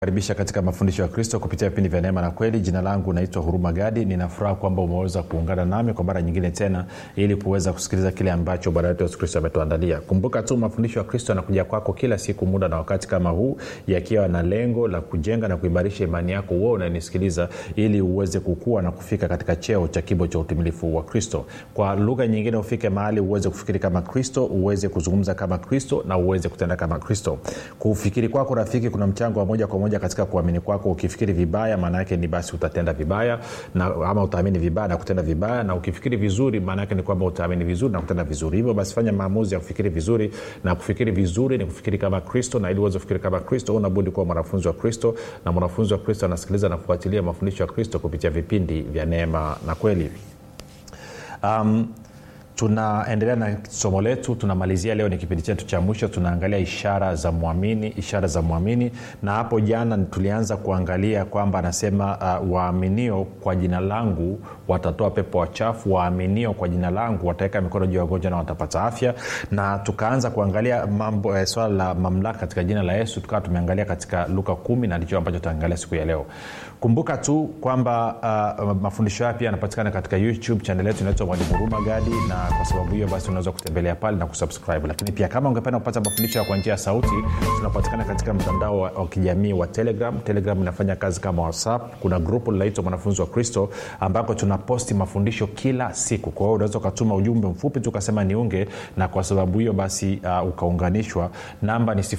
karibisha katika mafundisho ya kristo kupitia vipindi vya neema na kweli jina langu naitwa huruma gadi ninafuraha kwamba umeweza kuungana nami kwa mara nyingine tena ili kuweza kusikiliza kile ambacho bwana wetu yesu kristo ametuandalia kumbuka tu mafundisho ya kristo yanakuja kwako kila siku muda na wakati kama huu yakiwa na lengo la kujenga na kuimarisha imani yako uo unanisikiliza ili uweze kukua na kufika katika cheo cha kibo cha utimilifu wa kristo kwa lugha nyingine ufike mahali uweze kufikiri kama kristo uweze kuzungumza kama kristo na uweze kutenda kama kristo kufikiri kwako rafiki kuna mchango wa moja kwa moja katika kuamini kwako ukifikiri vibaya maana yake ni basi utatenda vibaya na, ama utaamini vibaya na kutenda vibaya na ukifikiri vizuri maana yake ni kwamba utaamini vizuri na kutenda vizuri hivyo basi fanya maamuzi ya kufikiri vizuri na kufikiri vizuri ni kufikiri kama kristo na ili uweze kufikiri kama kristo unabudi kuwa mwanafunzi wa kristo na mwanafunzi wa kristo anasikiliza na kufuatilia mafundisho ya kristo kupitia vipindi vya neema na kweli um, tunaendelea na somo letu tunamalizia leo ni kipindi chetu cha mwisho tunaangalia ishara za mwamini ishara za mwamini na hapo jana tulianza kuangalia kwamba anasema uh, waaminio kwa jina langu watatoa pepo wachafu waaminio kwa jina langu wataweka mikono juu ya wagonjwa na watapata afya na tukaanza kuangalia mambo eh, swala la mamlaka katika jina la yesu tukawa tumeangalia katika luka kumi na ndicho ambacho tutaangalia siku ya leo kumbuka tu kwamba uh, mafundisho haya pia yanapatikana katika youtube chanel yetu inaitwa mwalimu huruma gadi na kwa sababu hiyo basi unaweza kutembelea pale na kusubscribe lakini pia kama ungependa kupata mafundisho ya kwa njia ya sauti tunapatikana katika mtandao wa, wa kijamii wa telegram telegram inafanya kazi kama whatsapp kuna grupu linaitwa mwanafunzi wa kristo ambako tunaposti mafundisho kila siku kwa hiyo unaweza ukatuma ujumbe mfupi tu ukasema niunge na kwa sababu hiyo basi uh, ukaunganishwa namba ni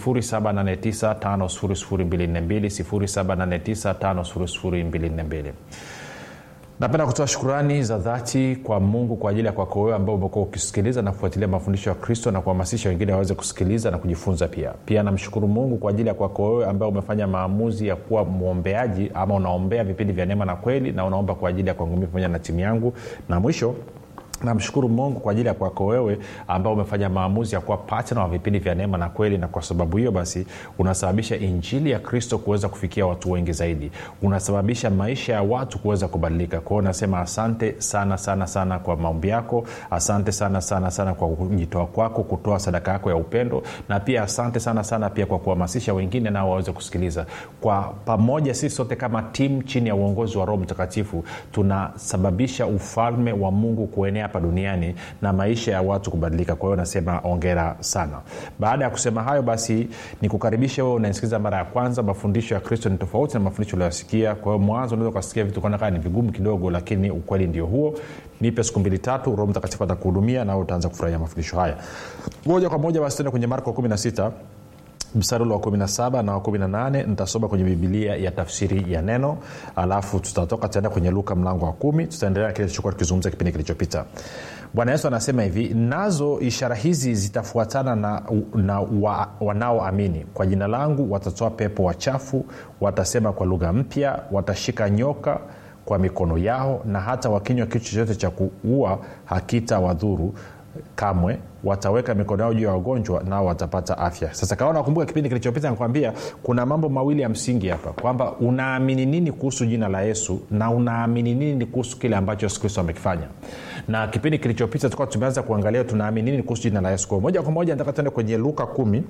7895242 napenda kutoa shukurani za dhati kwa mungu kwa ajili ya kwako wewe ambao umekuwa ukisikiliza na kufuatilia mafundisho ya kristo na kuhamasisha wengine waweze kusikiliza na kujifunza pia pia namshukuru mungu kwa ajili ya kwako wewe ambao umefanya maamuzi ya kuwa mwombeaji ama unaombea vipindi vya neema na kweli na unaomba kwa ajili ya kwangu mii pamoja na timu yangu na mwisho namshukuru mungu kwa ajili ya kwako wewe ambao umefanya maamuzi ya kuwa patna wa vipindi vya neema na kweli na kwa sababu hiyo basi unasababisha injili ya kristo kuweza kufikia watu wengi zaidi unasababisha maisha ya watu kuweza kubadilika kwao nasema asante sana sana sana kwa maombi yako asante sana sana sana kwa kujitoa kwako kutoa sadaka yako ya upendo na pia asante sana sana pia kwa kuhamasisha wengine nao waweze kusikiliza kwa pamoja sisi sote kama timu chini ya uongozi wa roho mtakatifu tunasababisha ufalme wa mungu kuenea hapa duniani na maisha ya watu kubadilika kwa hiyo nasema ongera sana baada ya kusema hayo basi nikukaribishe wewe unasikiliza mara ya kwanza mafundisho ya kristo ni tofauti na mafundisho ulioyasikia kwa hiyo mwanzo unaweza ukasikia vitu kanakaa ni vigumu kidogo lakini ukweli ndio huo nipe siku mbili tatu roho mtakatifu atakuhudumia nao utaanza kufurahia mafundisho haya moja kwa moja basi tende kwenye marko 16 mstari ule wa 17 na wa 18 nitasoma kwenye bibilia ya tafsiri ya neno alafu tutatoka tutaenda kwenye luka mlango wa kumi tutaendelea na kile tulichokuwa tukizungumza kipindi kilichopita bwana yesu anasema hivi nazo ishara hizi zitafuatana na, na wa, wanaoamini kwa jina langu watatoa pepo wachafu watasema kwa lugha mpya watashika nyoka kwa mikono yao na hata wakinywa kitu chochote cha kuua hakita wadhuru kamwe wataweka mikono yao juu ya wagonjwa nao watapata afya sasa kawa nakumbuka kipindi kilichopita nakwambia kuna mambo mawili ya msingi hapa kwamba unaamini nini kuhusu jina la yesu na unaamini nini kuhusu kile ambacho yesu kristo amekifanya na kipindi kilichopita tukawa tumeanza kuangalia tunaamini nini kuhusu jina la yesu kwa moja kwa moja nataka tuende kwenye luka kumi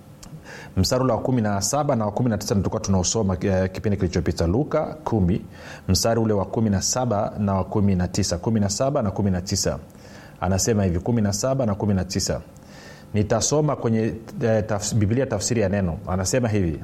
mstari ule wa kumi na saba na wa kumi na tisa tulikuwa tunaosoma uh, kipindi kilichopita luka kumi mstari ule wa kumi na saba na wa kumi na tisa kumi na saba na kumi na tisa anasema hivi 17 na 19 nitasoma kwenye eh, tafs, biblia tafsiri ya neno anasema hivi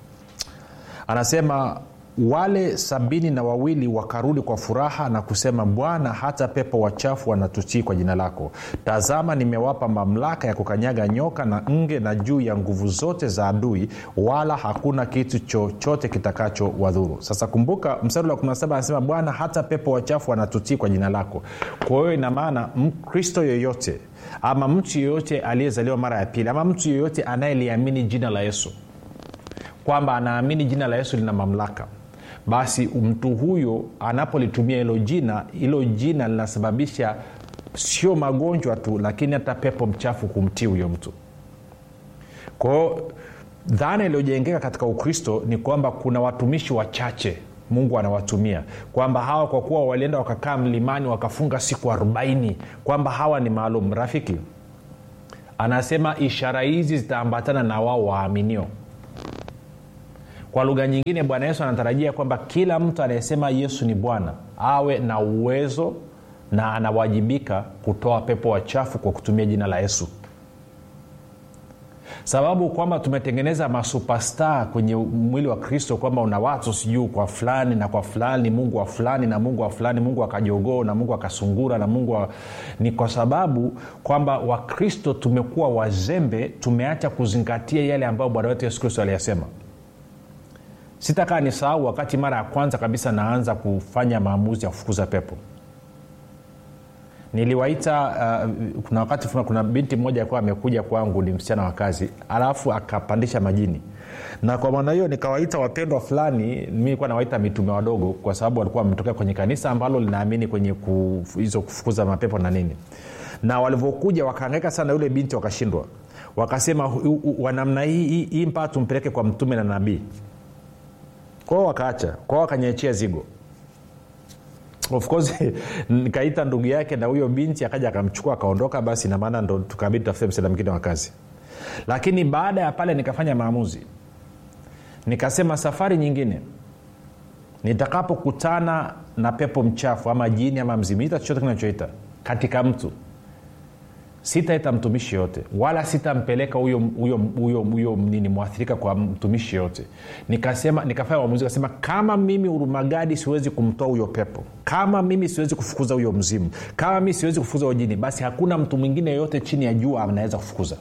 anasema wale sabini na wawili wakarudi kwa furaha na kusema bwana hata pepo wachafu wanatutii kwa jina lako tazama nimewapa mamlaka ya kukanyaga nyoka na nge na juu ya nguvu zote za adui wala hakuna kitu chochote kitakacho wadhuru sasa kumbuka mstari wa 17 anasema bwana hata pepo wachafu wanatutii kwa jina lako kwa hiyo ina maana mkristo yoyote ama mtu yoyote aliyezaliwa mara ya pili ama mtu yoyote anayeliamini jina la yesu kwamba anaamini jina la yesu lina mamlaka basi mtu huyo anapolitumia hilo jina hilo jina linasababisha sio magonjwa tu lakini hata pepo mchafu kumtii huyo mtu kwao dhana iliyojengeka katika ukristo ni kwamba kuna watumishi wachache mungu anawatumia kwamba hawa kwa kuwa walienda wakakaa mlimani wakafunga siku arobaini kwamba hawa ni maalum rafiki anasema ishara hizi zitaambatana na wao waaminio kwa lugha nyingine bwana yesu anatarajia kwamba kila mtu anayesema yesu ni bwana awe na uwezo na anawajibika kutoa pepo wachafu kwa kutumia jina la yesu sababu kwamba tumetengeneza masupastar kwenye mwili wa kristo kwamba una watu sijuu kwa fulani na kwa fulani mungu wa fulani na mungu wa fulani mungu akajogoo na mungu akasungura na mungu wa... ni kwa sababu kwamba wakristo tumekuwa wazembe tumeacha kuzingatia yale ambayo bwana wetu yesu kristo aliyasema sitakaa ni sahau wakati mara ya kwanza kabisa naanza kufanya maamuzi ya kufukuza pepo niliwaita uh, kuna wakati kuna, kuna binti mmoja alikuwa amekuja kwangu ni msichana wa kazi alafu akapandisha majini na kwa maana hiyo nikawaita wapendwa fulani mi nilikuwa nawaita mitume wadogo kwa sababu walikuwa wametokea kwenye kanisa ambalo linaamini kwenye hizo kufukuza mapepo na nini na walivyokuja wakaangaika sana yule binti wakashindwa wakasema wanamna hii hii mpaka tumpeleke kwa mtume na nabii kwao wakaacha kwao wakanyechia zigo of course nikaita ndugu yake na huyo binti akaja akamchukua akaondoka basi namaana ndo tukabidi tafute msada mwingine wa kazi lakini baada ya pale nikafanya maamuzi nikasema safari nyingine nitakapokutana na pepo mchafu ama jini ama mzimita chochote kinachoita katika mtu sitaita mtumishi yote wala sitampeleka huyo huyo huyo huyo nini mwathirika kwa mtumishi yote nikasema nikafanya uamuzi kasema kama mimi urumagadi siwezi kumtoa huyo pepo kama mimi siwezi kufukuza huyo mzimu kama mimi siwezi kufukuza huyo jini basi hakuna mtu mwingine yoyote chini ya jua anaweza kufukuza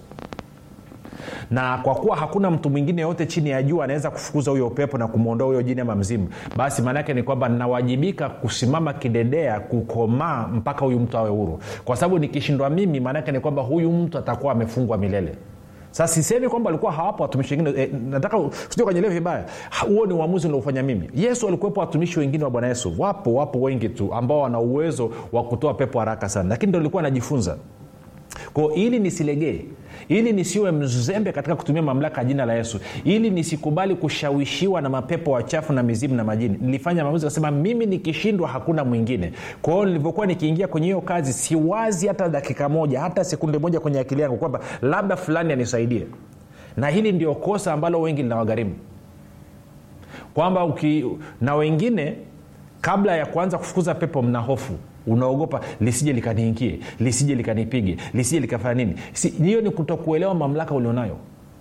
na kwa kuwa hakuna mtu mwingine yote chini ya jua anaweza kufukuza huyo upepo na kumwondoa huyo jini ama mzimu basi maanaake ni kwamba nawajibika kusimama kidedea kukomaa mpaka huyu mtu awe huru kwa sababu nikishindwa mimi maanaake ni kwamba huyu mtu atakuwa amefungwa milele sasa sisemi kwamba walikuwa hawapo watumishi wengine e, nataka sio kanyelewe vibaya huo ni uamuzi unaofanya mimi yesu alikuwepo watumishi wengine wa bwana yesu wapo wapo wengi tu ambao wana uwezo wa kutoa pepo haraka sana lakini ndo nilikuwa najifunza kwao ili nisilegee ili nisiwe mzembe katika kutumia mamlaka ya jina la yesu ili nisikubali kushawishiwa na mapepo wachafu na mizimu na majini nilifanya maamuzi kasema mimi nikishindwa hakuna mwingine kwa hiyo nilivyokuwa nikiingia kwenye hiyo kazi siwazi hata dakika moja hata sekunde moja kwenye akili yangu kwamba labda fulani anisaidie na hili ndio kosa ambalo wengi linawagharimu kwamba uki na wengine kabla ya kuanza kufukuza pepo mna hofu unaogopa lisije likaniingie lisije likanipige lisije likafanya nini hiyo ni kutokuelewa mamlaka ulionayo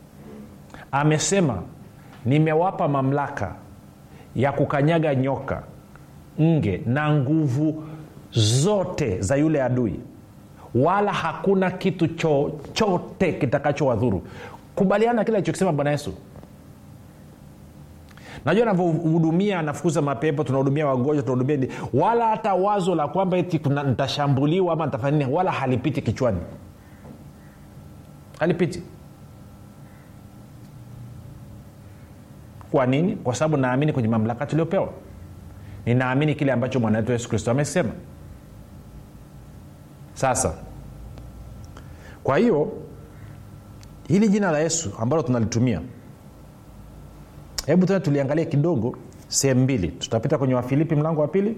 amesema nimewapa mamlaka ya kukanyaga nyoka nge na nguvu zote za yule adui wala hakuna kitu chochote kitakachowadhuru kubaliana kile alichokisema bwana yesu najua navyohudumia nafukuza mapepo tunahudumia wagonjwa tunahudumia wala hata wazo la kwamba eti nitashambuliwa ama nitafanya nini wala halipiti kichwani halipiti kwa nini kwa sababu naamini kwenye mamlaka tuliopewa ninaamini kile ambacho mwana wetu yesu kristo amesema sasa kwa hiyo hili jina la yesu ambalo tunalitumia hebu tena tuliangalia kidogo sehemu mbili tutapita kwenye wafilipi mlango wa pili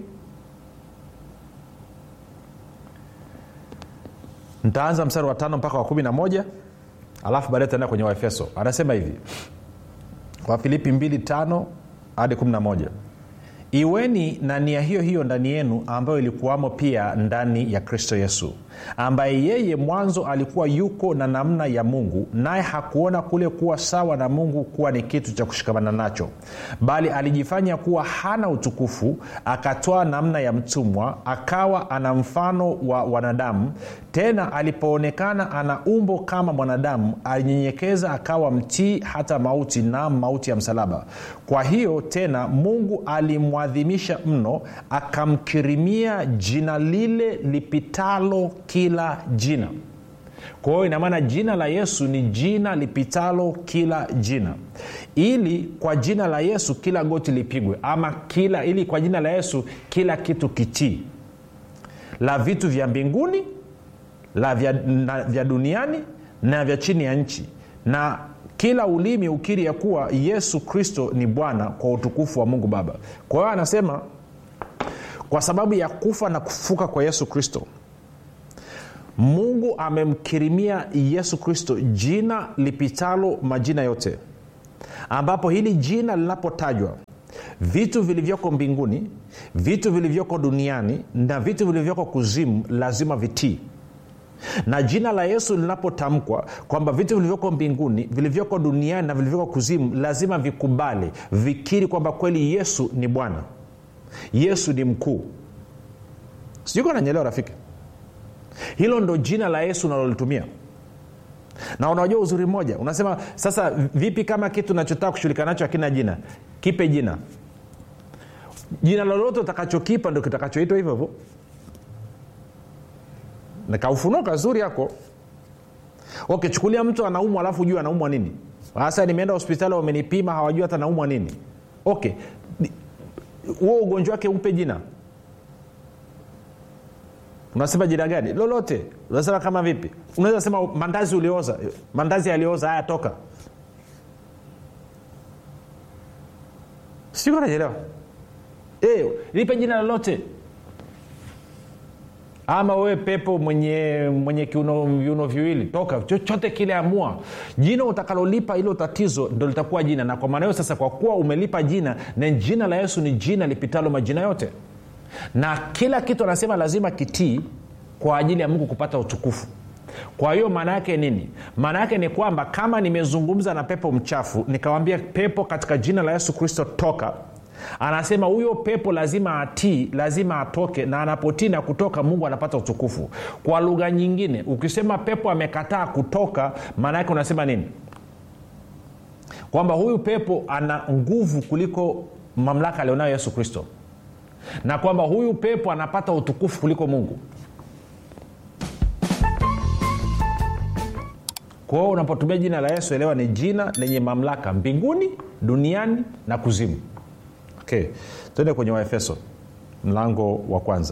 ntaanza mstari wa tano mpaka wa kumi na moja alafu baadae taenda kwenye waefeso anasema hivi wafilipi 2 tano hadi 11 iweni na nia hiyo hiyo ndani yenu ambayo ilikuwamo pia ndani ya kristo yesu ambaye yeye mwanzo alikuwa yuko na namna ya mungu naye hakuona kule kuwa sawa na mungu kuwa ni kitu cha kushikamana nacho bali alijifanya kuwa hana utukufu akatoa namna ya mtumwa akawa ana mfano wa wanadamu tena alipoonekana ana umbo kama mwanadamu alinyenyekeza akawa mtii hata mauti na mauti ya msalaba kwa hiyo tena mungu alimwadhimisha mno akamkirimia jina lile lipitalo kila jina kwa hiyo inamaana jina la yesu ni jina lipitalo kila jina ili kwa jina la yesu kila goti lipigwe ama kila ili kwa jina la yesu kila kitu kitii la vitu vya mbinguni la vya, na, vya duniani na vya chini ya nchi na kila ulimi ukiri ya kuwa yesu kristo ni bwana kwa utukufu wa mungu baba kwa hiyo anasema kwa sababu ya kufa na kufuka kwa yesu kristo mungu amemkirimia yesu kristo jina lipitalo majina yote ambapo hili jina linapotajwa vitu vilivyoko mbinguni vitu vilivyoko duniani na vitu vilivyoko kuzimu lazima vitii na jina la yesu linapotamkwa kwamba vitu vilivyoko mbinguni vilivyoko duniani na vilivyoko kuzimu lazima vikubali vikiri kwamba kweli yesu ni bwana yesu ni mkuu sijuko nanyelewa rafiki hilo ndo jina la yesu unalolitumia na unajua uzuri mmoja unasema sasa vipi kama kitu unachotaka kushughulika nacho akina jina kipe jina jina lolote utakachokipa ndo kitakachoitwa hivyo hivyo nikaufunua kazuri yako okay chukulia mtu anaumwa alafu juu anaumwa nini sasa nimeenda hospitali wamenipima hawajui hata naumwa nini okay huo ugonjwa wake upe jina unasema jina gani lolote unasema kama vipi unaweza sema mandazi ulioza mandazi yaliyooza haya toka siko naelewa e, lipe jina lolote ama wewe pepo mwenye mwenye kiuno viuno viwili toka chochote kile amua jina utakalolipa hilo tatizo ndo litakuwa jina na kwa maana hiyo sasa kwa kuwa umelipa jina na jina la yesu ni jina lipitalo majina yote na kila kitu anasema lazima kitii kwa ajili ya mungu kupata utukufu kwa hiyo maana yake nini maana yake ni kwamba kama nimezungumza na pepo mchafu nikawambia pepo katika jina la yesu kristo toka anasema huyo pepo lazima atii lazima atoke na anapotii na kutoka mungu anapata utukufu kwa lugha nyingine ukisema pepo amekataa kutoka maana yake unasema nini kwamba huyu pepo ana nguvu kuliko mamlaka alionayo yesu kristo na kwamba huyu pepo anapata utukufu kuliko mungu kwa hiyo unapotumia jina la yesu elewa ni jina lenye mamlaka mbinguni duniani na kuzimu okay tuende kwenye waefeso mlango wa kwanza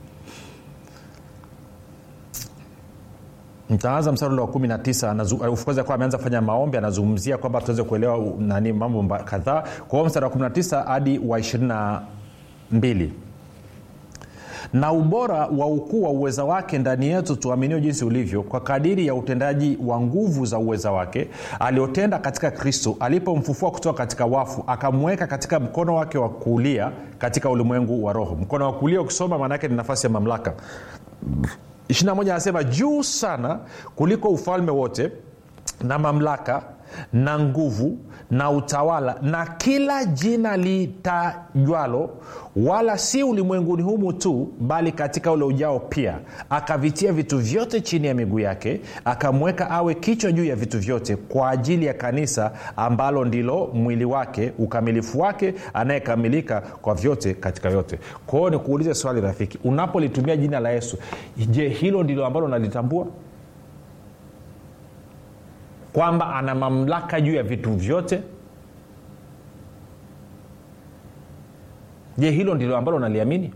ntaanza mstari ule wa kumi na tisa kwanza kuwa ameanza kufanya maombi anazungumzia kwamba tuweze kuelewa nani mambo kadhaa kwa hiyo mstari wa 19 hadi wa 22 na ubora wa ukuu wa uweza wake ndani yetu tuaminio jinsi ulivyo kwa kadiri ya utendaji wa nguvu za uweza wake aliotenda katika kristo alipomfufua kutoka katika wafu akamweka katika mkono wake wa kuulia katika ulimwengu wa roho mkono wa kuulia ukisoma maanaake ni nafasi ya mamlaka 21 anasema juu sana kuliko ufalme wote na mamlaka na nguvu na utawala na kila jina litajwalo wala si ulimwenguni humu tu bali katika ule ujao pia akavitia vitu vyote chini ya miguu yake akamweka awe kichwa juu ya vitu vyote kwa ajili ya kanisa ambalo ndilo mwili wake ukamilifu wake anayekamilika kwa vyote katika vyote kwa hiyo nikuulize swali rafiki unapolitumia jina la yesu je hilo ndilo ambalo unalitambua kwamba ana mamlaka juu ya vitu vyote je hilo ndilo ambalo unaliamini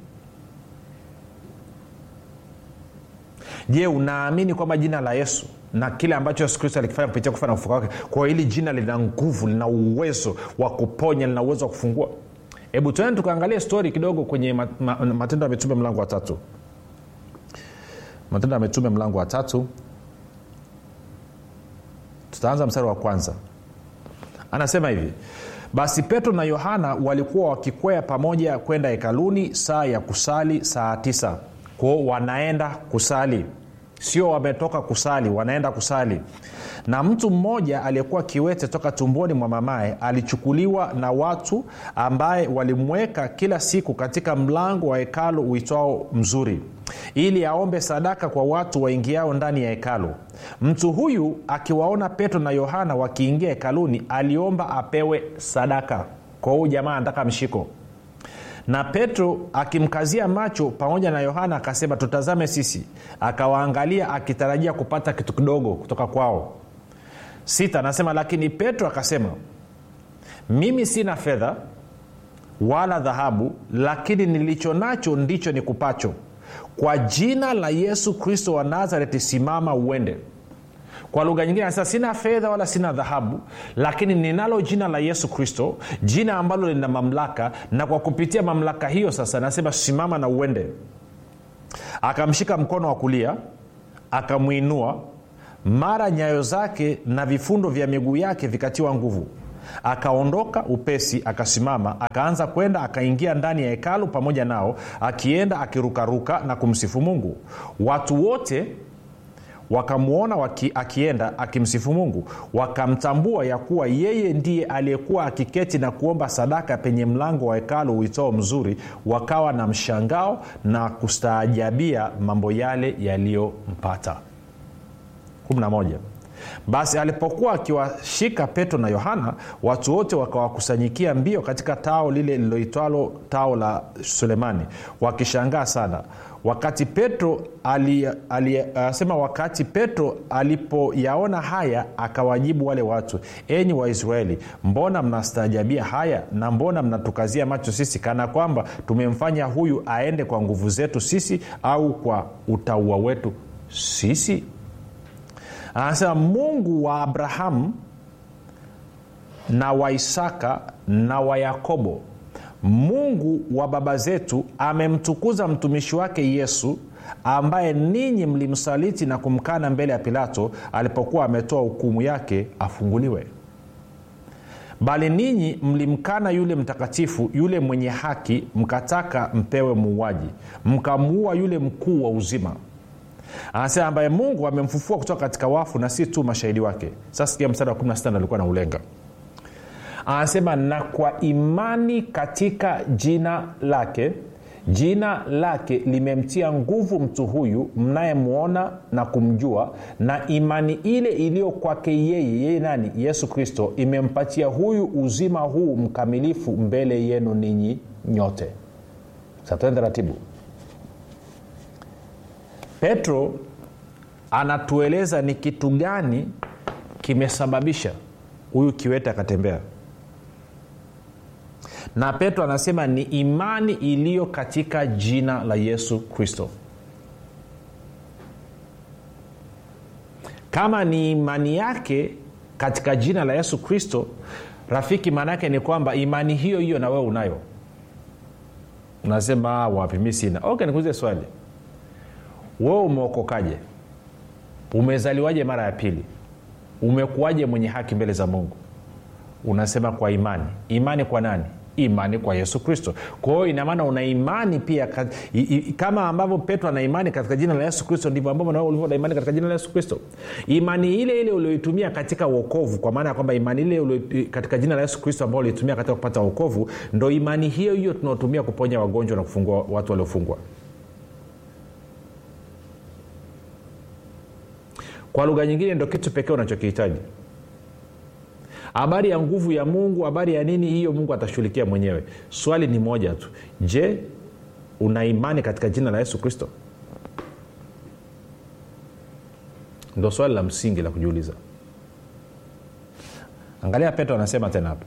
je unaamini kwamba jina la yesu na kile ambacho yesu kristo alikifanya kupitia kufa na ufuka wake kwa hili jina lina nguvu lina uwezo wa kuponya lina uwezo wa kufungua hebu tuende tukaangalia stori kidogo kwenye matendo ya mitume mlango wa tatu matendo ya mitume mlango wa tatu tutaanza mstari wa kwanza anasema hivi basi petro na yohana walikuwa wakikwea pamoja kwenda hekaluni saa ya kusali saa tisa kwao wanaenda kusali sio wametoka kusali wanaenda kusali na mtu mmoja aliyekuwa kiwete toka tumboni mwa mamaye alichukuliwa na watu ambaye walimweka kila siku katika mlango wa hekalu uitwao mzuri ili aombe sadaka kwa watu waingiao ndani ya hekalu mtu huyu akiwaona petro na yohana wakiingia hekaluni aliomba apewe sadaka kwa huyu jamaa anataka mshiko na petro akimkazia macho pamoja na yohana akasema tutazame sisi akawaangalia akitarajia kupata kitu kidogo kutoka kwao sita anasema lakini petro akasema mimi sina fedha wala dhahabu lakini nilicho nacho ndicho nikupacho kwa jina la yesu kristo wa nazareti simama uende kwa lugha nyingine anasema sina fedha wala sina dhahabu lakini ninalo jina la yesu kristo jina ambalo lina mamlaka na kwa kupitia mamlaka hiyo sasa anasema simama na uende akamshika mkono wa kulia akamwinua mara nyayo zake na vifundo vya miguu yake vikatiwa nguvu akaondoka upesi akasimama akaanza kwenda akaingia ndani ya hekalu pamoja nao akienda akirukaruka na kumsifu mungu watu wote wakamwona waki, akienda akimsifu mungu wakamtambua ya kuwa yeye ndiye aliyekuwa akiketi na kuomba sadaka penye mlango wa hekalu uitao mzuri wakawa na mshangao na kustaajabia mambo yale yaliyompata 11 basi alipokuwa akiwashika petro na yohana watu wote wakawakusanyikia mbio katika tao lile liloitwalo tao la sulemani wakishangaa sana wakati petro asema wakati petro alipoyaona haya akawajibu wale watu enyi waisraeli mbona mnastaajabia haya na mbona mnatukazia macho sisi kana kwamba tumemfanya huyu aende kwa nguvu zetu sisi au kwa utaua wetu sisi anasema mungu wa abrahamu na wa isaka na wa yakobo mungu wa baba zetu amemtukuza mtumishi wake yesu ambaye ninyi mlimsaliti na kumkana mbele ya pilato alipokuwa ametoa hukumu yake afunguliwe bali ninyi mlimkana yule mtakatifu yule mwenye haki mkataka mpewe muuaji mkamuua yule mkuu wa uzima anasema ambaye mungu amemfufua kutoka katika wafu na si tu mashahidi wake sasa sikia mstari wa 16 alikuwa na ulenga anasema na kwa imani katika jina lake jina lake limemtia nguvu mtu huyu mnayemwona na kumjua na imani ile iliyo kwake yeye yeye nani yesu kristo imempatia huyu uzima huu mkamilifu mbele yenu ninyi nyote satende taratibu petro anatueleza ni kitu gani kimesababisha huyu kiwete akatembea na petro anasema ni imani iliyo katika jina la yesu kristo kama ni imani yake katika jina la yesu kristo rafiki maana yake ni kwamba imani hiyo hiyo na wewe unayo unasema wapi mi sina okay nikuulize swali wewe umeokokaje umezaliwaje mara ya pili umekuwaje mwenye haki mbele za mungu unasema kwa imani imani kwa nani imani kwa yesu kristo kwa hiyo inamaana una imani pia kat, i, i, kama ambavyo petro ana imani katika jina la yesu kristo ndivyo ambavyo nawe ulivyo na imani katika jina la yesu kristo imani ile ile ulioitumia katika uokovu kwa maana ya kwamba imani ile ulio, katika jina la yesu kristo ambao uliitumia katika kupata uokovu ndo imani hiyo hiyo tunaotumia kuponya wagonjwa na kufungua watu waliofungwa kwa lugha nyingine ndo kitu pekee unachokihitaji habari ya nguvu ya mungu habari ya nini hiyo mungu atashughulikia mwenyewe swali ni moja tu je una imani katika jina la yesu kristo ndo swali la msingi la kujiuliza angalia petro anasema tena hapa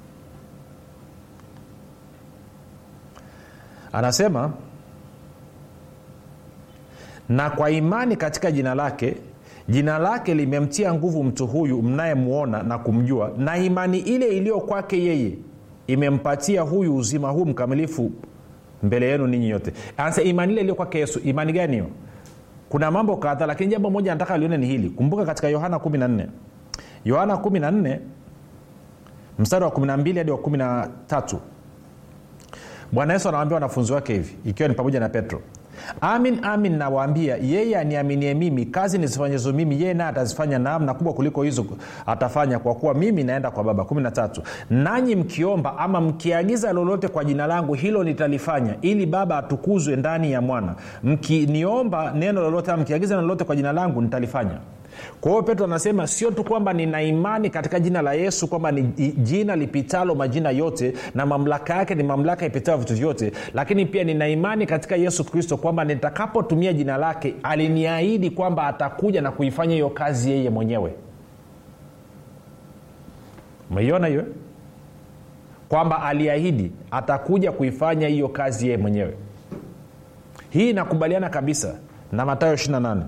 anasema na kwa imani katika jina lake jina lake limemtia nguvu mtu huyu mnayemwona na kumjua na imani ile iliyo kwake yeye imempatia huyu uzima huu mkamilifu mbele yenu ninyi yote anasa imani ile iliyo kwake yesu imani gani hiyo kuna mambo kadhaa lakini jambo moja nataka lione ni hili kumbuka katika yohana 14 yohana 14 mstari wa 12 hadi wa 13 bwana yesu anawaambia wanafunzi wake hivi ikiwa ni pamoja na petro amin amin nawaambia yeye aniaminie mimi kazi nizifanyazo mimi yeye naye atazifanya naam na kubwa kuliko hizo atafanya kwa kuwa mimi naenda kwa baba 13 nanyi mkiomba ama mkiagiza lolote kwa jina langu hilo nitalifanya ili baba atukuzwe ndani ya mwana mkiniomba neno lolote ama mkiagiza neno lolote kwa jina langu nitalifanya kwa hiyo petro anasema sio tu kwamba nina imani katika jina la yesu kwamba ni jina lipitalo majina yote na mamlaka yake ni mamlaka ipitalo vitu vyote lakini pia nina imani katika yesu kristo kwamba nitakapotumia jina lake aliniahidi kwamba atakuja na kuifanya hiyo kazi yeye mwenyewe umeiona hiyo kwamba aliahidi atakuja kuifanya hiyo kazi yeye mwenyewe hii inakubaliana kabisa na matayo 28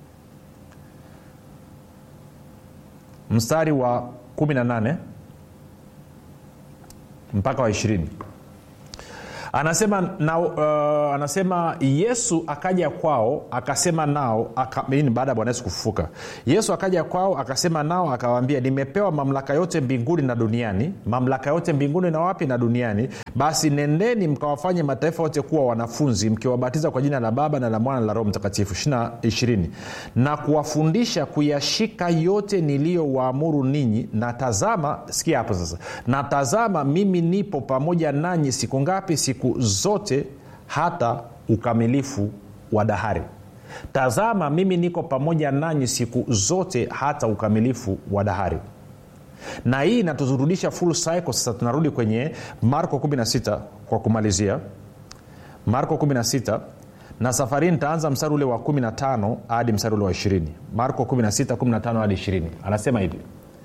mstari wa 18 mpaka wa 20 anasema na, uh, anasema yesu akaja kwao akasema nao aka, baada ya bwana yesu kufufuka yesu akaja kwao akasema nao akawaambia nimepewa mamlaka yote mbinguni na duniani mamlaka yote mbinguni na wapi na duniani basi nendeni mkawafanye mataifa yote kuwa wanafunzi mkiwabatiza kwa jina la baba na la mwana na la roho mtakatifu ishirini na kuwafundisha kuyashika yote niliyowaamuru ninyi na tazama sikia hapo sasa na tazama mimi nipo pamoja nanyi siku ngapi siku zote hata ukamilifu wa dahari tazama mimi niko pamoja nanyi siku zote hata ukamilifu wa dahari na hii inatuzurudisha full cycle sasa tunarudi kwenye marko 16 kwa kumalizia marko 16 na safari nitaanza mstari ule wa 15 hadi mstari ule wa 20 marko 16 15 hadi 20 anasema hivi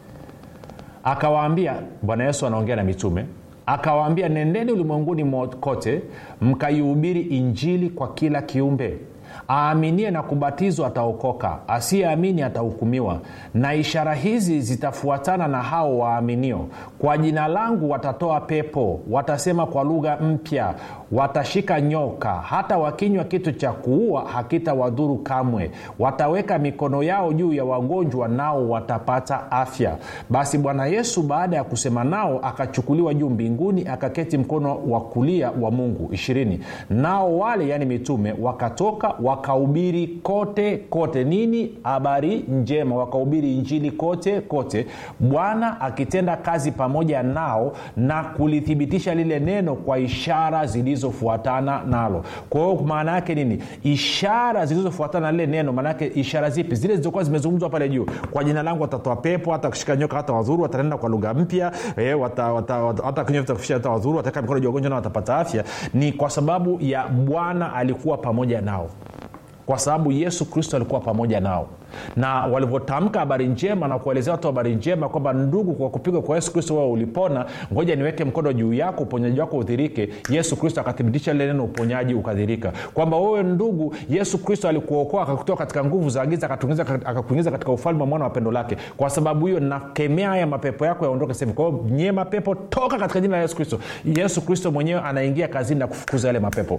akawaambia bwana yesu anaongea na mitume akawaambia nendeni ulimwenguni kote mkaihubiri injili kwa kila kiumbe aaminie na kubatizwa ataokoka asiyeamini atahukumiwa na ishara hizi zitafuatana na hao waaminio kwa jina langu watatoa pepo watasema kwa lugha mpya watashika nyoka hata wakinywa kitu cha kuua hakitawadhuru kamwe wataweka mikono yao juu ya wagonjwa nao watapata afya basi bwana yesu baada ya kusema nao akachukuliwa juu mbinguni akaketi mkono wa kulia wa mungu ishirini nao wale yani mitume wakatoka wakahubiri kote kote nini habari njema wakahubiri injili kote kote bwana akitenda kazi pamoja nao na kulithibitisha lile neno kwa ishara zilizofuatana nalo kwa hiyo maana yake nini ishara zilizofuatana na lile neno maanaake ishara zipi zile zilizokuwa zimezungumzwa pale juu kwa jina langu watatoa pepo hata kushika nyoka hata wadhuru watanenda kwa lugha mpya e, hata wata, wata, kinywa vitakufisha hata wadhuru wataweka mikono juu wagonjwa nao watapata afya ni kwa sababu ya bwana alikuwa pamoja nao kwa sababu yesu kristo alikuwa pamoja nao na walivyotamka habari njema na kuelezea watu habari njema kwamba ndugu kwa kupigwa kwa yesu kristo wewe ulipona ngoja niweke mkono juu yako uponyaji wako udhirike yesu kristo akathibitisha lile neno uponyaji ukadhirika kwamba wewe ndugu yesu kristo alikuokoa akakutoa katika nguvu za giza akakuingiza katika ufalme wa mwana wa pendo lake kwa sababu hiyo nakemea haya mapepo yako yaondoke sehemu kwa hiyo nyie mapepo toka katika jina la yesu kristo yesu kristo mwenyewe anaingia kazini na kufukuza yale mapepo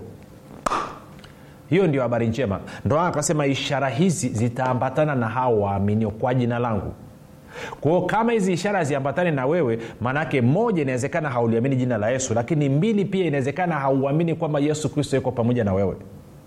hiyo ndio habari njema ndo akasema ishara hizi zitaambatana na hao waaminio kwa jina langu kwao kama hizi ishara haziambatani na wewe maanaake moja inawezekana hauliamini jina la yesu lakini mbili pia inawezekana hauamini kwamba yesu kristo yuko pamoja na wewe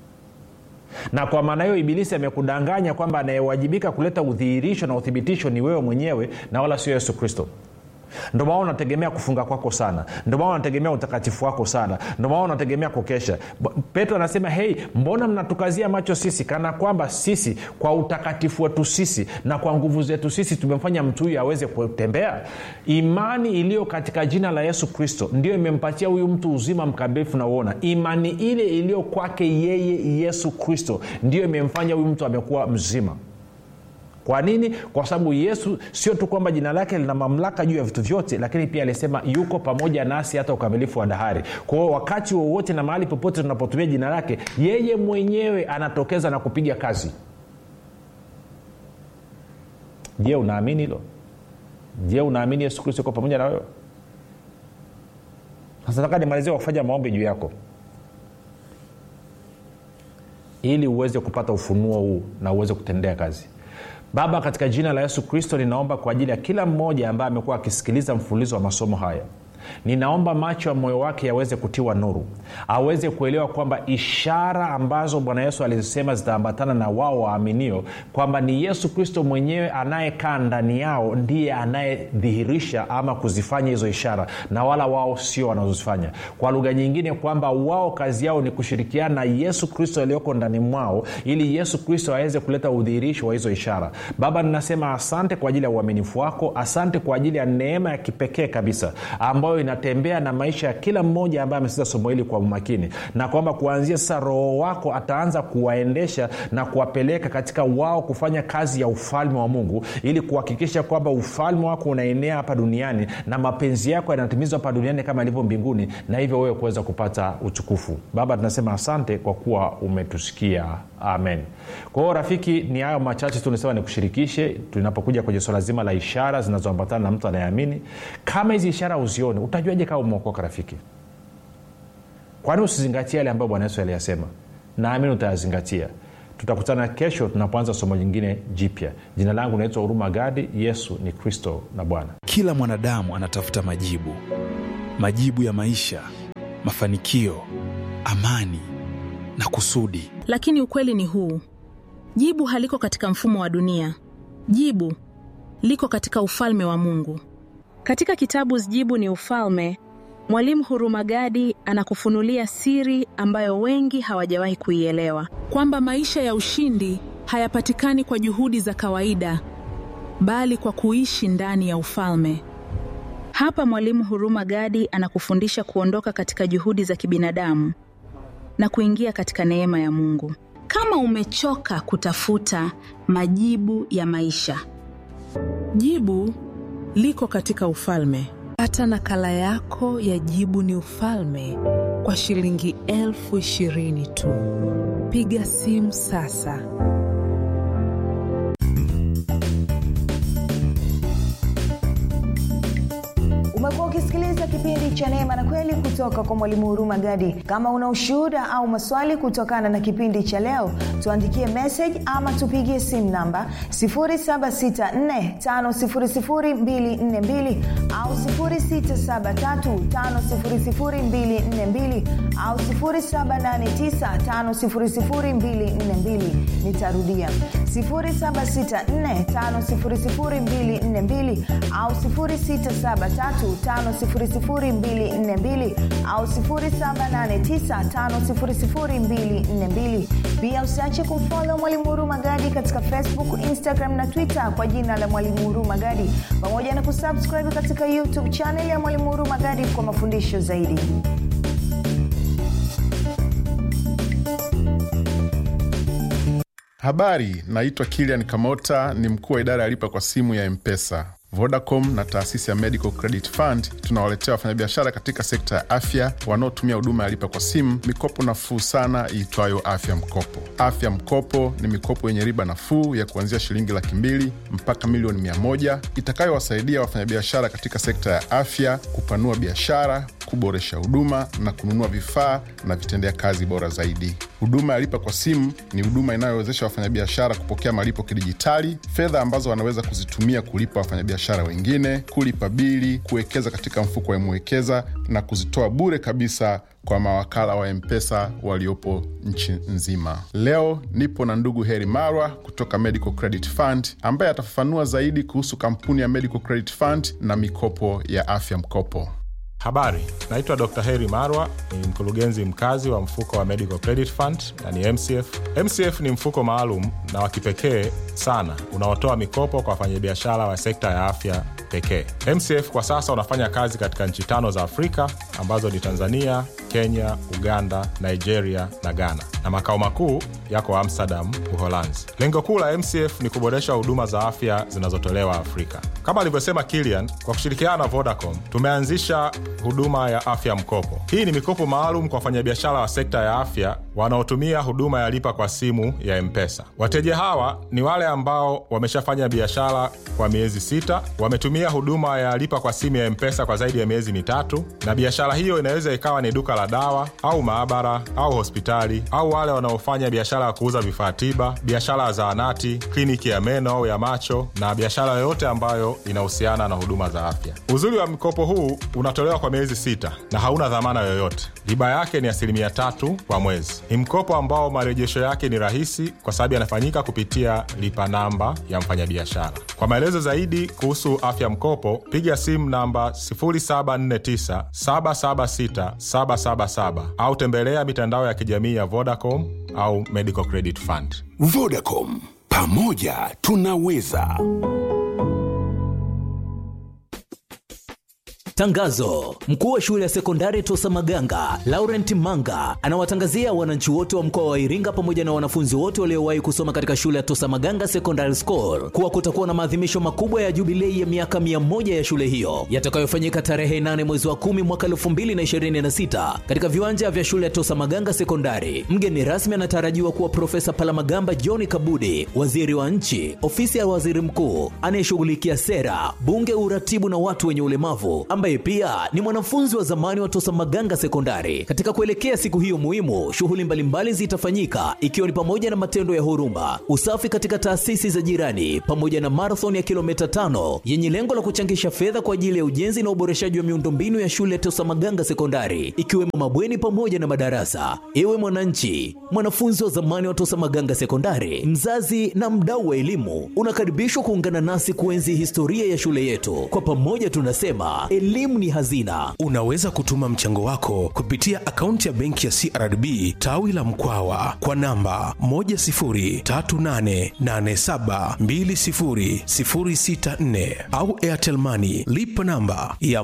na kwa maana hiyo ibilisi amekudanganya kwamba anayewajibika kuleta udhihirisho na uthibitisho ni wewe mwenyewe na wala sio yesu kristo ndio maana unategemea kufunga kwako sana ndio maana unategemea utakatifu wako sana ndio maana unategemea kukesha petro anasema hei mbona mnatukazia macho sisi kana kwamba sisi kwa utakatifu wetu sisi na kwa nguvu zetu sisi tumemfanya mtu huyu aweze kutembea imani iliyo katika jina la yesu kristo ndio imempatia huyu mtu uzima mkamilifu na uona imani ile iliyo kwake yeye yesu kristo ndio imemfanya huyu mtu amekuwa mzima kwa nini kwa sababu yesu sio tu kwamba jina lake lina mamlaka juu ya vitu vyote lakini pia alisema yuko pamoja nasi hata ukamilifu wa dahari kwao wakati wowote na mahali popote tunapotumia jina lake yeye mwenyewe anatokeza na kupiga kazi je unaamini hilo je unaamini yesu kristo yuko pamoja na wewe sasa nataka nimalizie kwa kufanya maombi juu yako ili uweze kupata ufunuo huu na uweze kutendea kazi baba katika jina la yesu kristo ninaomba kwa ajili ya kila mmoja ambaye amekuwa akisikiliza mfululizo wa masomo haya ninaomba macho ya moyo wake yaweze kutiwa nuru aweze kuelewa kwamba ishara ambazo bwana yesu alizisema zitaambatana na wao waaminio kwamba ni yesu kristo mwenyewe anayekaa ndani yao ndiye anayedhihirisha ama kuzifanya hizo ishara na wala wao sio wanazozifanya kwa lugha nyingine kwamba wao kazi yao ni kushirikiana na yesu kristo aliyoko ndani mwao ili yesu kristo aweze kuleta udhihirisho wa hizo ishara baba ninasema asante kwa ajili ya uaminifu wako asante kwa ajili ya neema ya kipekee kabisa ambayo inatembea na maisha ya kila mmoja ambaye amesikiza somo hili kwa umakini na kwamba kuanzia sasa roho wako ataanza kuwaendesha na kuwapeleka katika wao kufanya kazi ya ufalme wa mungu ili kuhakikisha kwamba ufalme wako unaenea hapa duniani na mapenzi yako yanatimizwa hapa duniani kama ilivyo mbinguni na hivyo wewe kuweza kupata utukufu baba tunasema asante kwa kuwa umetusikia amen kwa hiyo rafiki ni hayo machache tu nisema nikushirikishe tunapokuja kwenye swala zima la ishara zinazoambatana na mtu anayeamini kama hizi ishara uzione utajuaje kama umeokoka rafiki kwani usizingatia yale ambayo bwana yesu aliyasema naamini utayazingatia tutakutana kesho tunapoanza somo jingine jipya jina langu naitwa huruma gadi yesu ni kristo na bwana kila mwanadamu anatafuta majibu majibu ya maisha mafanikio amani na kusudi lakini ukweli ni huu jibu haliko katika mfumo wa dunia jibu liko katika ufalme wa mungu katika kitabu jibu ni ufalme mwalimu hurumagadi anakufunulia siri ambayo wengi hawajawahi kuielewa kwamba maisha ya ushindi hayapatikani kwa juhudi za kawaida bali kwa kuishi ndani ya ufalme hapa mwalimu huruma gadi anakufundisha kuondoka katika juhudi za kibinadamu na kuingia katika neema ya mungu kama umechoka kutafuta majibu ya maisha jibu liko katika ufalme pata nakala yako ya jibu ni ufalme kwa shilingi elfu ishirini tu piga simu sasa umekuwa ukisikiliza kipindi cha neema na kweli kutoka kwa mwalimu huruma gadi kama una ushuhuda au maswali kutokana na kipindi cha leo tuandikie message ama tupigie simu namba 7645242 au 6735242 au 7895242 nitarudia 7645242 au 6735242 au 7895242 pia usiache kumfolo mwalimu huruma gadi katika facebook instagram na twitter kwa jina la mwalimu huruma gadi pamoja na kusubscribe katika youtube chanel ya mwalimu huruma gadi kwa mafundisho zaidi habari naitwa kilian kamota ni mkuu wa idara ya lipa kwa simu ya mpesa vodacom na taasisi ya medical credit fund tunawaletea wafanyabiashara katika sekta ya afya wanaotumia huduma ya lipa kwa simu mikopo nafuu sana iitwayo afya mkopo afya mkopo ni mikopo yenye riba nafuu ya kuanzia shilingi laki mbili mpaka milioni mia moja itakayowasaidia wafanyabiashara katika sekta ya afya kupanua biashara kuboresha huduma na kununua vifaa na vitendea kazi bora zaidi huduma ya lipa kwa simu ni huduma inayowezesha wafanyabiashara kupokea malipo kidijitali fedha ambazo wanaweza kuzitumia kulipa wafanyabiashara wengine kulipa bili kuwekeza katika mfuko wa mwekeza na kuzitoa bure kabisa kwa mawakala wa mpesa waliopo nchi nzima leo nipo na ndugu heri marwa kutoka medical credit fund ambaye atafafanua zaidi kuhusu kampuni ya medical credit fund na mikopo ya afya mkopo habari naitwa dr heri marwa ni mkurugenzi mkazi wa mfuko wa medical credit fund yani mcf mcf ni mfuko maalum na wa kipekee sana unaotoa mikopo kwa wafanyabiashara wa sekta ya afya pekee mcf kwa sasa unafanya kazi katika nchi tano za afrika ambazo ni tanzania kenya uganda nigeria na ghana na makao makuu yako amsterdam uholanzi lengo kuu la mcf ni kuboresha huduma za afya zinazotolewa afrika kama alivyosema kilian kwa kushirikiana na vodacom tumeanzisha huduma ya afya mkopo hii ni mikopo maalum kwa wafanyabiashara wa sekta ya afya wanaotumia huduma ya lipa kwa simu ya mpesa wateja hawa ni wale ambao wameshafanya biashara kwa miezi sita wametumia huduma ya lipa kwa simu ya mpesa kwa zaidi ya miezi mitatu na biashara hiyo inaweza ikawa ni duka la dawa au maabara au hospitali au wale wanaofanya biashara ya kuuza vifaa tiba biashara ya zaanati kliniki ya meno au ya macho na biashara yoyote ambayo inahusiana na huduma za afya uzuri wa mkopo huu unatolewa kwa miezi sita na hauna dhamana yoyote riba yake ni asilimia tatu kwa mwezi ni mkopo ambao marejesho yake ni rahisi kwa sababu yanafanyika kupitia lipa namba ya mfanyabiashara kwa maelezo zaidi kuhusu afya mkopo piga simu namba 749776777 au tembelea mitandao ya kijamii ya vodacom au medical credit fund vodacom pamoja tunaweza Tangazo: mkuu wa shule ya sekondari Tosa Maganga Laurent Manga anawatangazia wananchi wote wa mkoa wa Iringa pamoja na wanafunzi wote waliowahi kusoma katika shule ya Tosa Maganga Secondary School kuwa kutakuwa na maadhimisho makubwa ya jubilei ya miaka 100 ya shule hiyo yatakayofanyika tarehe 8 mwezi wa 10 mwaka 2026 katika viwanja vya shule ya Tosa Maganga Sekondari. Mgeni rasmi anatarajiwa kuwa Profesa Palamagamba John Kabudi, waziri wa nchi, ofisi ya waziri mkuu anayeshughulikia sera, bunge, uratibu na watu wenye ulemavu ambaye ambaye pia ni mwanafunzi wa zamani wa Tosa Maganga Sekondari. Katika kuelekea siku hiyo muhimu, shughuli mbalimbali zitafanyika ikiwa ni pamoja na matendo ya huruma, usafi katika taasisi za jirani, pamoja na marathon ya kilomita tano yenye lengo la kuchangisha fedha kwa ajili ya ujenzi na uboreshaji wa miundombinu ya shule ya Tosa Maganga Sekondari, ikiwemo mabweni pamoja na madarasa. Ewe mwananchi, mwanafunzi wa zamani wa Tosa Maganga Sekondari, mzazi na mdau wa elimu, unakaribishwa kuungana nasi kuenzi historia ya shule yetu. Kwa pamoja tunasema elimu ni hazina. Unaweza kutuma mchango wako kupitia akaunti ya benki ya CRDB tawi la Mkwawa kwa namba 10388720064 au Airtel Money lipa namba ya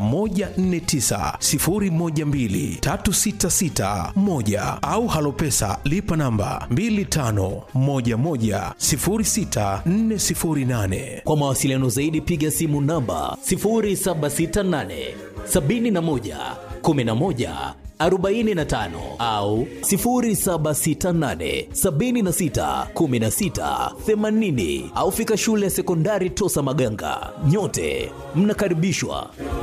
1490123661 au Halopesa lipa namba 25110648. Kwa mawasiliano zaidi piga simu namba 0768 71 11 45 au 0768 76 16 80 au fika shule ya sekondari Tosa Maganga. Nyote mnakaribishwa.